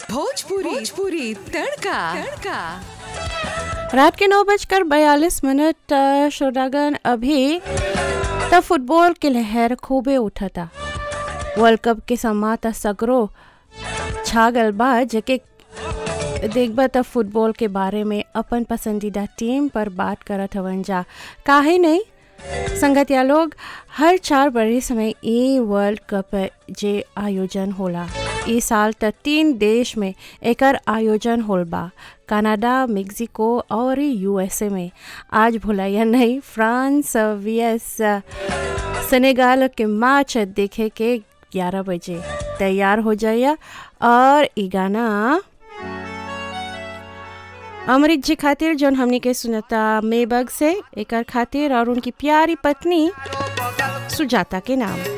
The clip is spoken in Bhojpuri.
भोजपुरी भोजपुरी तड़का तड़का रात के नौ बजकर बयालीस मिनट अ, श्रोतागण अभी त फुटबॉल के लहर खूबे उठता वर्ल्ड कप के समा त सगरो छागल बा जेके देखबा त फुटबॉल के बारे में अपन पसंदीदा टीम पर बात करत हवन जा काहे नहीं संगतिया लोग हर चार बरिस में ई वर्ल्ड कप जे आयोजन होला ई साल त तीन देश में एकर आयोजन होल बा कनाडा मेक्सिको और यूएसए में आज भुलाइया नहीं फ्रांस वीएस सेनेगाल के मैच देखे के 11 बजे तैयार हो जाइए और ई गाना अमृत जी खातिर जौन हमनी के सुनता मेबग से एकर खातिर और उनकी प्यारी पत्नी सुजाता के नाम